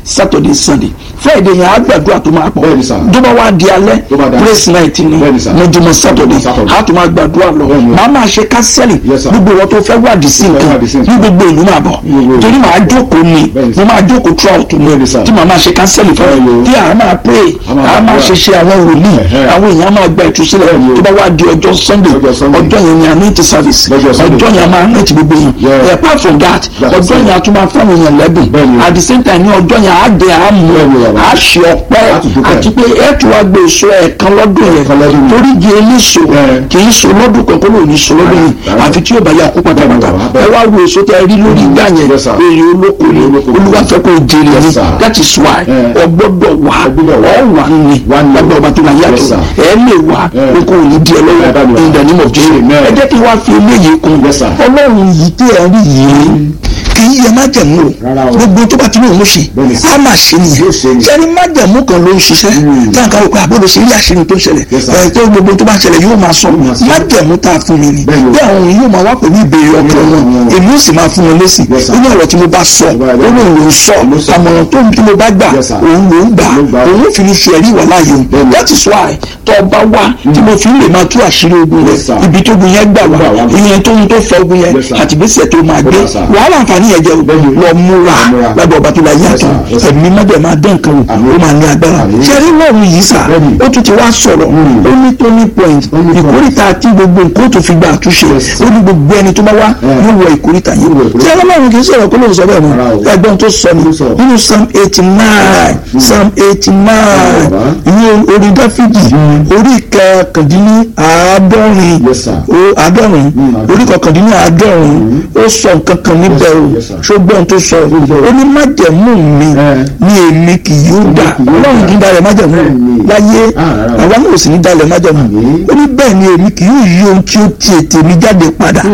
saturday sunday friday yẹn á gbàdúrà tó máa pọ̀ Bẹ́ẹ̀ni sà. tó bá wá di alẹ́ Tó bá di alẹ́. praise night ni Bẹ́ẹ̀ni sà. mọ́júmọ́ saturday Saturday. á tó máa gbàdúrà lọ Bẹ́ẹ̀ni. màá máa ṣe kánsẹ́lì Yes, sir. gbogbo wọn tó fẹ́ wádìí sí Tó fẹ́ nǹkan wádìí sí ní nǹkan. gbogbo ìlú máa bọ̀ Gbogbo ìlú. torí màá jókòó ni Bẹ́ẹ̀ni sà. mo máa jókòó throughout ni Bẹ́ẹ̀ni sà. tí màá máa ṣe kánsẹ́lì fún Bẹ́ẹ̀ni o. tí àá máa pray A máa àá máa gbàdúrà. ṣe ṣe àwọn wòlíì Ẹ̀hẹ́. àwọn èèyàn máa gba ìtúsílẹ̀ Bẹ́ẹ̀ni o. tó bá wá di ọjọ́ sunday Ọjọ́ Sunday. ọjọ́ yẹn ni anointing service Lọ́jọ́ Sunday. ọjọ́ yẹn a máa anoint gbogbo yẹn Yeah. apart from that That's ọjọ́ it. yẹn a tún máa fáwọn èèyàn lẹ́bùn Bẹ́ẹ̀ni o. at the same time ní ọjọ́ yẹn á dé á mú Bẹ́ẹ̀ni o, bàbá. á ṣe ọpẹ́ Á tún dúpẹ́. àti pé ẹ tún wá gbé èso ẹ̀ẹ̀kan lọ́dún yẹn Ẹ̀ẹ̀kan lọ́dún yẹn. torí di eléso Yeah. kì í so lọ́dún kan kó ló ní so lọ́dún yẹn Rárá. àfi tí yóò bá yà kó pátápátá Bẹ́ẹ̀ni, bàbá. ẹ wá wo èso tẹ rí lórí ìgbà yẹn Yes, sir. èrè olóko ni Olóko ni. olúwa fẹ́ kó jèrè Yes, ni sir. that is why Yeah. ọgbọ́dọ̀ wà Ọgbọ́dọ̀ wà. ọ̀wà ni Wà ni. lábẹ́ ọba tó la Yes, yàtọ̀ sir. ẹ lè wà Yeah. oko ò ní di ẹ Yeah, lọ́wọ́ that in the name of Jesus Amen. ẹ jẹ́ kí wàá fi eléyìí kún Yes, sir. ọlọ́run yìí tí ẹ rí yìí kì í yẹ májẹ̀mú o Rárá o. gbogbo tó bá ti ní òun ṣe Bẹ́ẹ̀ni sir. á máa ṣe nìyẹn Yóò ṣe ni. sẹ́ni májẹ̀mú kan ló ń ṣiṣẹ́ tí a kan wò pé àbúrò ṣe rí àṣírí tó ń ṣẹlẹ̀ Yes, sir. ẹ̀ tó gbogbo tó bá ṣẹlẹ̀ yóò máa sọ máa sọ. májẹ̀mú tá a fún mi ni Bẹ́ẹ̀ni o. bí àwọn òun yóò máa wá pẹ̀lú ìbéèrè ọkàn wọn Mm. èmi ó sì máa fún wọn lésì Yes, sir. ó ní ọ̀rọ̀ tí mo bá sọ ó Bẹ́ẹ̀ ní òun ló ń sọ Ló sọ. àmọ̀ràn tó ń tí mo bá gbà Yes, sir. òun ló ń gbà Ló gbà. òun ò fi ní ṣe ẹ̀rí ìwà láàyè o Bẹ́ẹ̀ni. that is why tó bá wá tí mo fi ń lè máa tú àṣírí ogun Yes, sir. rẹ̀ ibi tó gun yẹn gbà wá Gbà wá. ìyẹn tó ń tó fọ ogun yẹn Yes, sir. àtìgbésẹ̀ tó máa gbé Yes, sir. wàhálà àǹfààní yẹn jẹ́ o Bẹ́ẹ̀ni. lọ múra Lọ múra. lábẹ́ ọba tó la Yes, yàtọ̀ sir. Yes, sir. ẹ̀mí mọ́bẹ̀ máa dán nǹkan wò Àmín. ó máa ní agbára Àmín. ṣe rí lọ́rùn yìí sà Bẹ́ẹ̀ni. ó tún ti wá sọ̀rọ̀ Mm. ó ní tó ní point Ó ní point. ìkórìtà tí gbogbo nǹkan ó tó fi gba àtúnṣe Yes. ó ní gbogbo ẹni tó bá wá Yeah. yóò wọ ìkórìtà yìí Yóò wọ ìkórìtà. tí ọlọ́run kì í sọ̀rọ̀ kó lóun sọ bẹ́ẹ̀ Rárá o. mọ́ ẹgbọ́n tó sọ ni Ó sọ. nínú psalm eighty nine psalm eighty nine Bàbá. ìwé orí dáfídì orí kẹkàndínní àádọ́rin Yes, sir. ó àádọ́rin Mm, àádọ́rin. orí kọkàndínní àádọ́rin ó sọ nǹkan kan níbẹ̀ o yes, sir. ṣùgbọ́n tó sọ ó ní májẹ̀mú mi Eh. ní èmi kì yóò dà kì yóò ọlọ́run dà. kì í dalẹ̀ májẹ̀mú Bẹ́ẹ̀ni. láyé Ah, rárá o. àwa náà ò sì ní dalẹ̀ májẹ̀mú Àmín. ó ní bẹ́ẹ̀ ni èmi kì yóò yí ohun tí ó ti ètè mi jáde padà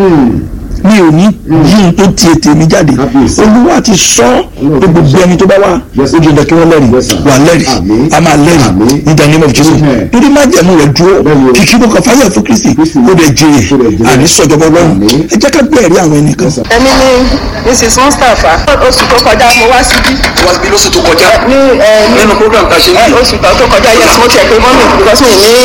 mi ò ní yí ohun tó ti ètè mi jáde Kábíyèsí. olúwa ti sọ Olúwa pé ti gbogbo sọ. ẹni tó bá wà Yes, ó jẹ́ dandan kí wọ́n lẹ́rìí Yes, sir. wà lẹ́rìí Àmín. a máa lẹ́rìí Àmín. in the name of Jesus Amen. torí májẹ̀mú rẹ̀ dúró Bẹ́ẹ̀ni o. kìkì bó kan fáyà fún Kristi Kristi. ó dẹ̀ Ó dẹ̀ jèrè jèrè. àní sọ̀jọ̀bọ̀ ọlọ́run Àmín. ẹ jẹ́ ká gbé ẹ̀rí àwọn ẹnìkan Yes, sir. èmi ni mrs mustapha oṣù tó kọjá mo wá síbí wá bí lóṣù tó kọjá ní ẹ, ní nínú program tá a ṣe ẹ, ní oṣù tó tó kọjá yes mo tiẹ̀ pé mọ́mì because mi ní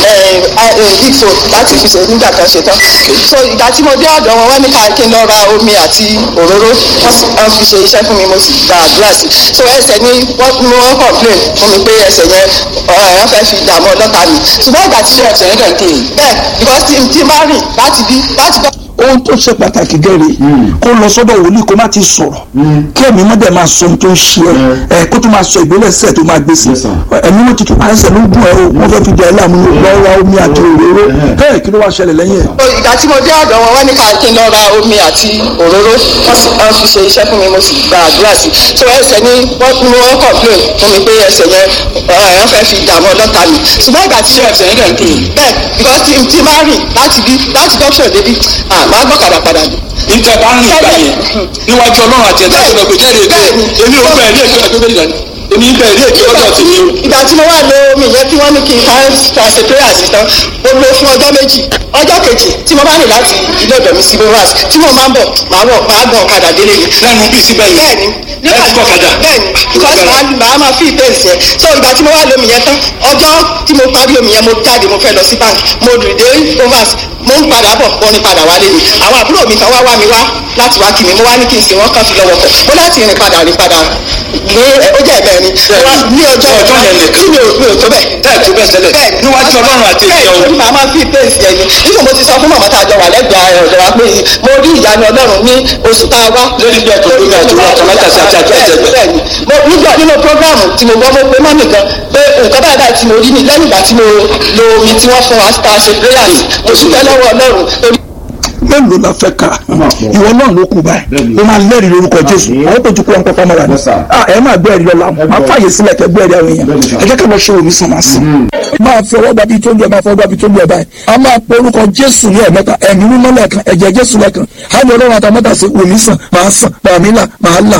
big phone láti fi ṣe nígbà kan ṣe tán so ìgbà tí mo dé ọ̀dọ̀ wọn wọ́n ní ká kí n lọ ra omi àti òróró wọ́n sì- wọ́n fi ṣe iṣẹ́ fún mi mo sì gba àdúrà sí so ẹsẹ̀ ni wọ́n ni wọ́n complain fún mi pé ẹsẹ̀ yẹn ọ̀rọ̀ yẹn fẹ́ fi dààmú ọlọ́ta mi ṣùgbọ́n ìgbà tí ẹsẹ̀ yẹn kàn kéè bẹ́ẹ̀ because tí tí n bá rìn láti bí láti bọ́ ohun tó ṣe pàtàkì gẹ́rẹ́ kó lọ sọ́dọ̀ wòlíì kó má ti sọ̀rọ̀ kí ẹ̀mí mọ́dẹ̀ máa sọ ohun tó ń ṣe ẹ ẹ kó tó máa sọ ìgbélẹ̀sẹ̀ tó máa gbé sí Yes, sir. ẹ̀mí wọn ti tún àṣẹ ló ń gún ẹ o wọ́n fẹ́ fi jẹ ẹ láàmú lọ́wọ́ omi àti òróró bẹ́ẹ̀ kí ló wá ṣẹlẹ̀ lẹ́yìn ẹ̀. So, ìgbà tí mo dé ọ̀dọ̀ wọn wọ́n ní ká kí n lọ ra omi àti òróró wọ́n sì- wọ́n fi ṣe iṣẹ́ fún mi mo sì gba àdúrà sí i so ẹsẹ̀ ni wọ́n ni wọ́n complain fún mi pé ẹsẹ̀ yẹn ọ̀rọ̀ yẹn fẹ́ fi dààmú ọlọ́ta mi ṣùgbọ́n ìgbà tí ẹsẹ̀ yẹn kàn kéè bẹ́ẹ̀ because tí tí n bá rìn láti bí láti dọ́kítọ̀ débi ah máa gbọ́kadà padà dé. níta bá ń rìn ìgbà yẹn níwájú ọlọ́run àti ẹ̀dá tó lọ pé jáde èké èmi ò bẹ̀rẹ̀ ní èké ọjọ́ méjì dání èmi ń bẹ̀rẹ̀ ní èké ọjọ́ ti ní o. ìgbà tí mo wà lo omi yẹn tí wọ́n ní kí n ká ká ṣe prayer sí tán mo lo fún ọjọ́ méjì ọjọ́ kejì tí mo bá rìn láti ilé ọ̀dọ̀ mi sí bovas tí mo máa ń bọ̀ máa bọ̀ máa gbọ̀n ọ̀kadà délé ni lẹ́nu bí síbẹ̀ yìí bẹ́ẹ̀ni ẹ ti kọ́ kadà. bẹ́ẹ̀ni because màá màá máa fi ìpèsè yẹn so ìgbà tí mo wá lómi yẹn tán ọjọ́ tí mo parí omi yẹn mo jáde mo fẹ́ lọ sí bank mo rìn dé overs mo ń padà bọ̀ mo ní padà wálé mi àwọn àbúrò mi kan wá wá mi wá láti wá kí mi mo wá ní kí n sìn wọ́n kàn fi lọ́wọ́ kọ̀ mo láti rìn padà rìn padà ní ó jẹ́ ẹ̀bẹ̀ ni ní ọjọ́ Ọjọ́ yẹn nìkan. tí mi ò mi ò tó bẹ́ẹ̀ tẹ́ẹ̀ tó bẹ́ẹ̀ tẹ́lẹ̀ bẹ́ẹ̀ni níwájú ọlọ́run àti èké bẹ́ẹ̀ni ọ̀hún. màá máa fi ìpèsè yẹn ni nígbà mo ti sọ fún màmá tá a jọ wà lẹ́gbẹ̀ẹ́ ọ̀dọ̀ wa pé mo rí ìyanu ọlọ́run ní oṣù tá a wá lórí ilé ẹ̀kọ́ lórí àdúrà tọ́mátà sí àti àjọ ẹ̀jẹ̀ bẹ́ẹ̀ni mo nígbà nínú programu tí mo gbọ́ mo pé mọ́mì kan pé nǹkan báyìí báyìí tí mo rí ni lẹ́yìn ìgbà tí mo lo omi tí wọ́n fún wa tá a ṣe prayers mo dúpẹ́ lọ́wọ́ ọlọ́run torí mélòó la fẹ́ ka máa pọ̀. ìwọ náà ló kù báyìí Bẹ́ẹ̀ni. ó máa lẹ́rìí lórúkọ jésù Àmín. àwọn tó ti kú ọ̀n pẹ́pẹ́ mọ́ra ni Yes, sir. Ah, ẹ máa gbé ẹ̀rí lọ́la máa gbọ́. fàyè sílẹ̀ kẹ́ gbé ẹ̀rí àwọn èèyàn Bẹ́ẹ̀ni, sir. ẹ jẹ́ ká lọ ṣe omi sàn máa sìn. máa fi ọwọ́ gbàbí tó ń jẹ máa fọwọ́ gbàbí tó ń jẹ báyìí a máa pe orúkọ jésù ní ẹ̀mẹ́ta ẹ̀mí mímọ́ lẹ́ẹ̀kan ẹ̀jẹ̀ jésù lẹ́ẹ̀kan á ní ọlọ́run àtàmọ́tà sí omi sàn máa sàn màmí là máa là.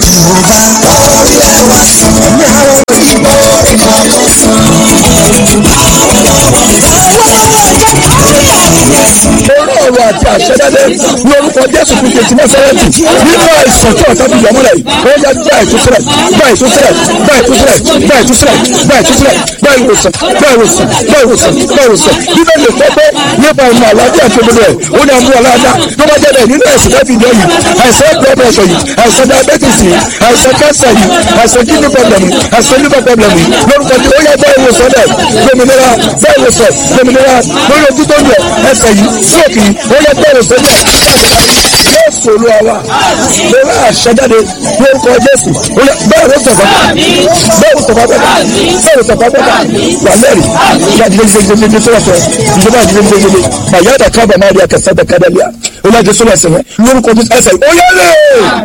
orí ọ̀rọ̀ àti àṣẹjáde lórúkọ jésù kristu ti násàrẹ́tì nínú àìsàn tí ọ̀tá fi yọ mọ́lẹ̀ yìí ó yẹ gbà ìtúsílẹ̀ gbà ìtúsílẹ̀ gbà ìtúsílẹ̀ gbà ìtúsílẹ̀ gbà ìtúsílẹ̀ gbà ìwòsàn gbà ìwòsàn gbà ìwòsàn gbà ìwòsàn bíbélì lè fọ́ pé nípa ìmọ̀ àlàáfíà tó gbogbo ẹ̀ ó ní àmú aláàdá tó bá jẹ́ bẹ́ẹ̀ nínú ẹ̀sìn lẹ́fì ìjọ yìí àìsàn blood pressure yìí àìsàn diabetes yìí àìsàn cancer yìí àìsàn kidney problem yìí àìsàn liver problem yìí lórúkọ tí ó yẹ bẹ́ẹ̀ ìwòsàn dẹ̀ gbòmìnira bẹ́ẹ̀ ìwòsàn gbòmìnira lórí ojú tó ń yẹ ẹsẹ̀ yìí stroke yìí ó yẹ bẹ́ẹ̀ ìwòsàn dẹ̀ jésù olúwa wa lórí àṣẹjáde lórúkọ jésù bẹ́ẹ̀ ló sọ̀fà bẹ́ẹ̀ ló sọ̀fà bẹ́ẹ̀ bẹ́ẹ̀ ló sọ̀fà bẹ́ẹ̀ wà lẹ́rìí ìyá jíjẹ́ jíjẹ́ jíjẹ́ sọ́wọ́ sọ ìjọba jíjẹ́ jíjẹ́ jíjẹ́ màyà dà kábà máa rí akẹ́sẹ́ dà kádà lẹ́yà olúwa jésù lọ́sẹ̀ yẹn lórúkọ jésù ẹsẹ̀ ó yẹ lé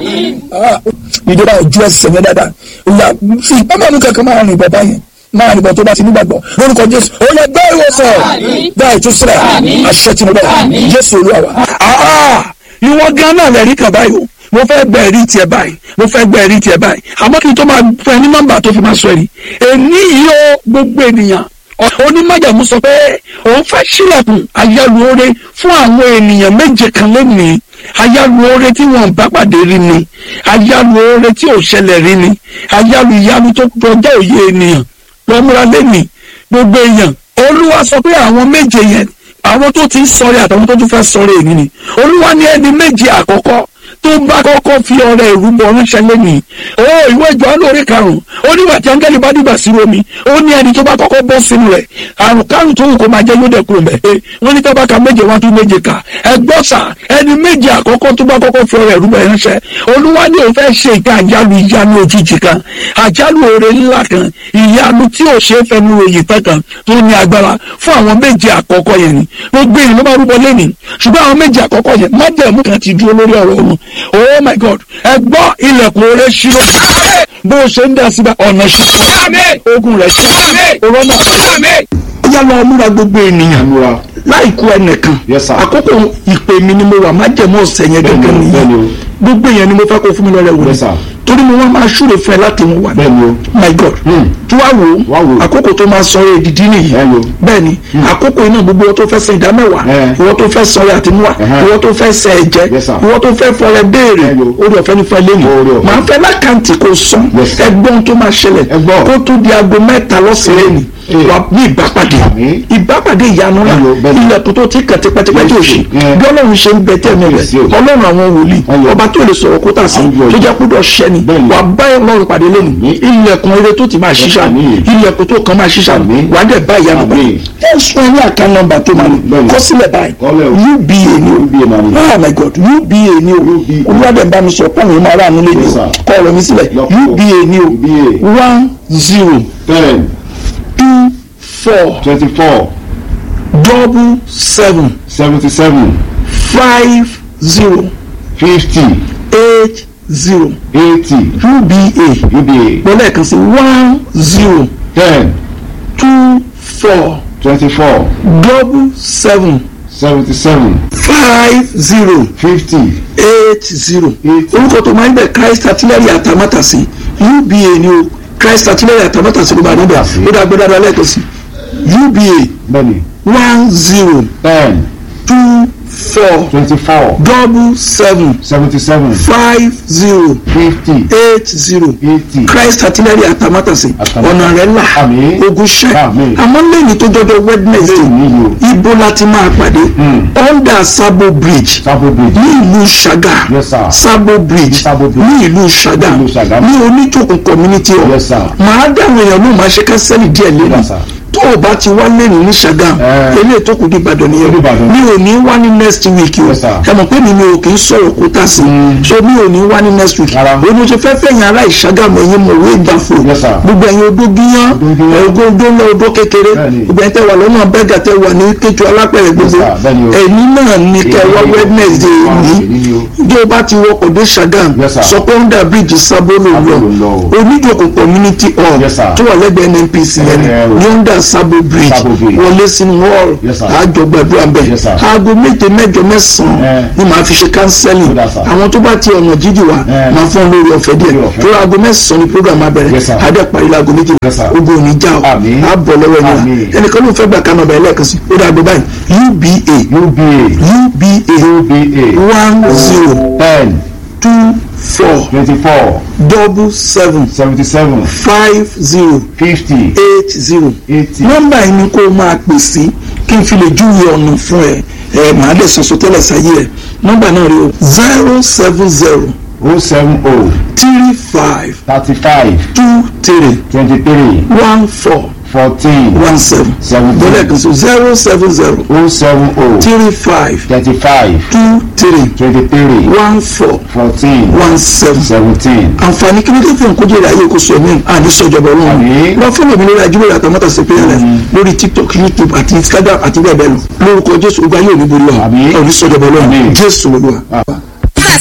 ìjọba ojú ẹsẹ̀ yẹn dáadáa olúwa fi ìpamọ́ kankan máa rìn bọ̀ báyẹn máa nìbọn tó bá ti nígbàgbọ́ lórúkọ jésù ó yẹ gbé ìwòsàn gbá ìtúsílẹ̀ àṣẹ tí mo bẹ̀ jésù olúwa wa. ìwọ gan náà lẹ́rìí kan báyìí o mo fẹ́ gbẹ ẹ̀rí tiẹ̀ báyìí mo fẹ́ gbẹ ẹ̀rí tiẹ̀ báyìí àmọ́ kí n tó máa fún ẹ ní nọ́mbà tó fi máa sọ ẹ̀rí èní yìí ó gbogbo ènìyàn onímọ̀jàmú sọ pé òun fẹ́ sílẹ̀kùn ayálùore fún àwọn ènìyàn méje kan lónìí ayálùore tí wọn bá pàdé rí ni ayálùore tí ò ṣẹlẹ̀ rí ni ayálù ìyanu tó kọjá òye ènìyàn lọ́múra lẹ́nìí gbogbo èèyàn olúwa sọ pé àwọn méje yẹn àwọn tó ti ń sọ̀rẹ́ àtàwọn tó tún fẹ́ sọ̀rẹ́ èyí ni olúwa ní ẹni méje àkọ́kọ́ tó bá kọ́kọ́ fi ọrẹ ìrúbọ ránṣẹ́ lẹ́nìí ó ìwé ìjọ lórí karùn-ún ó nígbà tí áńgẹ́lì bá dìgbà sí omi ó ní ẹni tó bá kọ́kọ́ bọ́ sínú rẹ̀ àrùn kárùn tó wù kó máa jẹ́ yóò dẹ̀ kúrò mẹ́ wọ́n ní tábàkà méje wá tún méje kà ẹgbọ́n sà ẹni méje àkọ́kọ́ tó bá kọ́kọ́ fi ọrẹ ìrúbọ ránṣẹ́ olúwa ní òun fẹ́ ṣe ìka àjálù ìyanu òjijì kan àjálù oore ńlá kan ìyanu tí ò ṣe é fẹnu ròyìn pẹ́ kan tó ní agbára fún àwọn méje àkọ́kọ́ yẹn ni gbogbo èèyàn ló máa rúbọ lẹ́nìí ṣùgbọ́n àwọn méje àkọ́kọ́ yẹn májẹ̀mú kan ti dúró lórí ọ̀rọ̀ wọn oh my god ẹ gbọ́ ilẹ̀kùn oore ṣírò bó o ṣe ń dá síbẹ̀ ọ̀nà ṣírò ogun rẹ̀ ṣírò òrọ́nà yá lọ múra gbogbo ènìyàn múra láìkú ẹnìkan Yes, sir. àkókò ìpè mi ni mo wà májẹ̀mú ọ̀sẹ̀ yẹn Bẹ́ẹ̀ni gẹ́gẹ́ o, nìyẹn bẹ́ẹ̀ni o. gbogbo èèyàn ni mo fẹ́ kó fún mi lọ́rẹ̀ wò Yes, sir. torí mo wá máa ṣúre fún ẹ láti mú wà bẹ́ẹ̀ni o my god Hmm. tí wàá wò Wá wò. ó àkókò tó máa sọ èdìdí nìyí Bẹ́ẹ̀ni o. bẹ́ẹ̀ni àkókò iná gbogbo wọn tó fẹ́ san ìdá mẹ́wàá Eh. ìwọ tó fẹ́ sọ̀rọ̀ àtinúwà Ẹhẹ́. ìwọ tó fẹ́ sẹ ẹ̀jẹ̀ Yes, sir. ìwọ tó fẹ́ fọrẹ béèrè Bẹ́ẹ̀ni o. orí ọ̀fẹ́ ní fẹ́ lẹ́nu Oore ọ̀fẹ́. màá fẹ́ lákàntì kò sàn Yes, sir. ẹgbọ́n tó máa ṣẹlẹ̀ Ẹ gbọ́. kó tó di aago mẹ́ta lọ́sẹ̀rẹ̀ ni Eh. wà ní ìbápàdé Àmín. ìbápàdé ìyanu náà Bẹ́ẹ̀ni o, bẹ́ẹ̀ni. ilẹ̀kùn tó ti kàn tipẹ́tipẹ́ tí ò ṣe Eh. bí ọlọ́run ṣe ń bẹ tẹ́ẹ̀mí rẹ̀ Yes, o. ọlọ́run àwọn wòlíì Ayọ̀. ọba tó lè sọ̀rọ̀ kó tà sí Ayọ̀. tó jẹ́ kúdọ̀ ṣẹ́ni Bẹ́ẹ̀ni. wà bá ọlọ́run pàdé lẹ́nu ilẹ̀kùn eré tó ti máa ṣiṣà Àmín. ilẹ̀kùn tó kàn máa ṣiṣà Àmín. wà á dẹ̀ bá ìyanu bá Àmín. ẹ sọ ní àká nọ́mbà tó máa ní Bẹ́ẹ̀ni. kọ sílẹ̀ báyìí Kọ́lẹ̀ o. uba ni o UBA máa ní. oh my god uba ni o UBA. olùwádẹ̀ bá mi sọ pọ́ùn yìí máa rà nílé ni Yes, o sir. kọ́ ọ̀rọ̀ mi sílẹ̀ Lọ́pọ̀. uba ni o UBA. one zero ten two four twenty four double seven seventy seven five zero fifty eight zero eighty uba UBA mo lẹ́ẹ̀kan sí one zero ten two four twenty four double seven seventy seven five zero fifty eight zero Eight. orúkọ tó máa ń bẹ christ artillery àtàmátàsí uba ni o christ artillery àtàmátàsí ló bá níbẹ̀ Àtàmátàsí. ó dá gbẹ́dá dá lẹ́ẹ̀kan sí uba bẹ́ẹ̀ni one zero ten two four twenty four double seven seventy seven five zero fifty eight zero eighty christ artillery àtàmátàsí Àtàmátàsí. ọ̀nà rẹ̀ là Àmín. ogun ṣẹ́ Àmín. àmọ́ lẹ́yìn tó jọjọ wednesday lẹ́yìn níyì o ibo láti máa pàdé under sabo bridge sábò bridge ní ìlú ṣàgà Yes, sir. sabo bridge Sabo Bridge. ní ìlú ṣàgà Ní ìlú Ṣàgá. ní oníjòkun community hall Yes, sir. màá dáhùn èèyàn ló máa ṣe kánsẹ́lì díẹ̀ lẹ́nu Yes, sir. tó o bá ti wá lẹ́nu ní ṣàgà Eh. eléyìí tó kù di ìbàdàn nìyẹn Ní Ìbàdàn. mi ò ní wá ní next week o Yes, sir. ẹ mọ̀ pé mi mi ò kì í sọ̀rọ̀ kó tà sí so mi ò ní wá ní next week Rárá. o ní o ṣe fẹ́ fẹ̀yìn ara ìṣàgàmọ̀ ẹ̀yìn mọ̀wé ìgbàfọ̀ Yes, sir. gbogbo ẹ̀yin odó gíyán Odó gíyán. ẹ̀gbọ́n odó ńlá odó kékeré Bẹ́ẹ̀ni. gbogbo ẹ̀yin tẹ́ wà lọ́nà bẹ́gà tẹ́ wà ní kéjọ alápẹ̀rẹ̀ gbogbo sir. Bẹ́ẹ̀ni o. ẹ̀yin náà ní kẹ́ wá Èyí ni o. wednesday Wá ní èyí o. bí o bá ti wọkọ̀ dé Ṣàgàm Yes, sir. sọ pé under bridge sábó ló Sábó lọ ló lọ o. oníjòkó community hall Yes, sir. tó wà lẹ́gbẹ̀ẹ́ nnpc yẹn Eh, o. ní under Sabo Bridge Sabo Bridge. wọlé sínú hall Yes, sir. àjọ gbàdúrà bẹ́ẹ̀ Yes, sir. aago méje mẹ́jọ mẹ́sàn-án Eh. ni màá fi ṣe counseling Good, sir. àwọn tó bá ti ọ̀nà jíjì wá Eh. máa fún ọ lórí ọ̀fẹ́ díẹ̀ Lórí ọ̀fẹ́. tó aago mẹ́sàn-án ni program máa bẹ̀rẹ̀ Yes, sir. adé parí láago méjì Yes, sir. ogun ò ní já o Àmín. á bọ̀ lọ́wọ́ ẹni Àmín. wa ẹnìkan ló ń fẹ́ gbà kánú ọ̀bẹ ẹlẹ́ẹ̀kan sí ó dàgbé báyìí UBA UBA UBA UBA one zero ten two four twenty-four double seven seventy-seven five zero fifty eight zero eighty. nọ́mbà yìí ni kó o máa pè sí kí n fi lè júwe ọ̀nà fún ẹ ẹ màá lè sọ̀sọ̀ tẹ́lẹ̀ sáyé ẹ nọ́mbà náà rí o zero seven zero oh seven oh three five thirty-five two three twenty-three one four fourteen one seven seventeen bọ́lẹ̀ kan sí zero seven zero oh seven oh three five thirty-five two three twenty-three one four fourteen one seven seventeen. àǹfààní kí ló dé fún kójú ìrà ayé kò sọ ẹ̀mí àní sọ̀jọ̀bọ̀ ọlọ́run Àmín. wọ́n fún mi lórí ajúwèé àtàmọ́tà sí pé lórí tiktok youtube àti instagram àti bẹ́ẹ̀ bẹ́ẹ̀ lọ lórúkọ jésù ogun ayé òní borí wa Àmín. òní sọ̀jọ̀bọ̀ ọlọ́run Àmín. jésù olúwa.